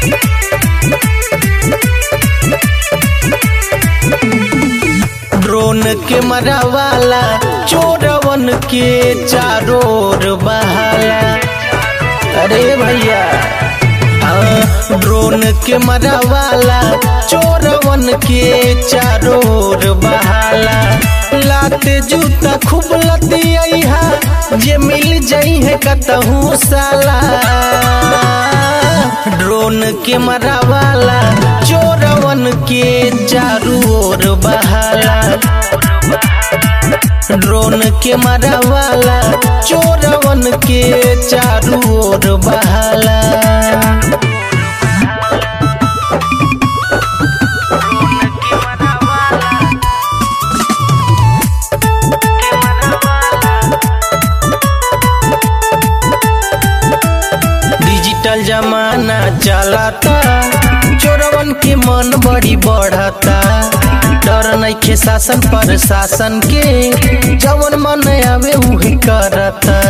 drone के मरावाला चोरवन के चारों ओर बहाला अरे भैया हाँ, ड्रोन के मरावाला चोरवन के चारों ओर बहाला लाते जूता खूब लतिया जे मिल जाई है कतहू साला ड्रोन के मरावाला चोरवन के चारू ओर बहाला ड्रोन के मरावाला चोरवन के चारू ओर बहाला डिजिटल जमाना चलाता चोरवन के मन बड़ी बढ़ता डर नइखे शासन पर शासन के जवन मन आवे उहे करता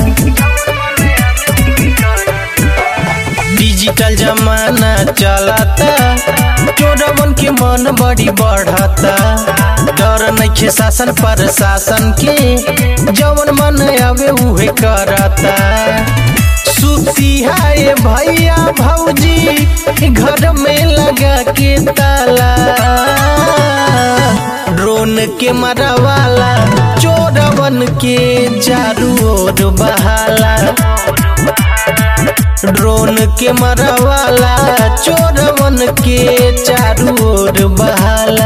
डिजिटल जमाना चलाता चोरवन के मन बड़ी बढ़ता डर नइखे शासन पर शासन के जवन मन आवे उहे करता सुती है भैया भौजी घर में लगा के ताला ड्रोन के मरवाला चोरवन के चारू ओर बहाला ड्रोन के मरवाला चोरवन के चारू ओर बहाला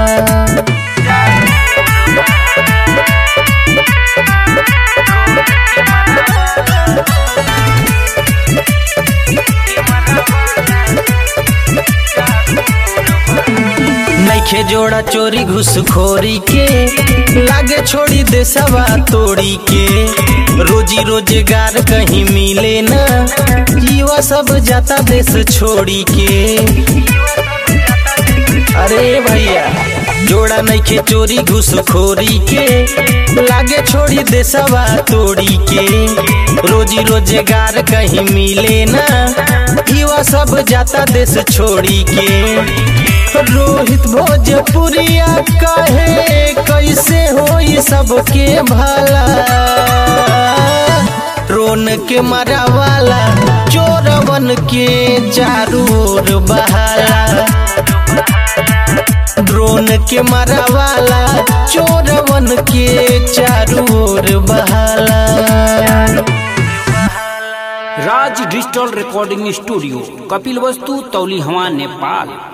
नइखे जोड़ा चोरी घुसखोरी के लागे छोड़ी देसवा तोड़ी के रोजी रोजगार कहीं मिले ना युवा सब जाता देश छोड़ी के अरे भैया जोड़ा नइखे चोरी घुसखोरी के लागे छोड़ी देसवा तोड़ी के रोजी रोजगार कहीं मिले ना युवा सब जाता देश छोड़ी के रोहित भोजपुरिया कहे कैसे हो सबके भला रोन के मरावाला चोरवन के चारू ओर बहाला ड्रोन के मरावाला चोरवन के चारू ओर बहाला Raj digital recording studio Kapilvastu तौली हवा नेपाल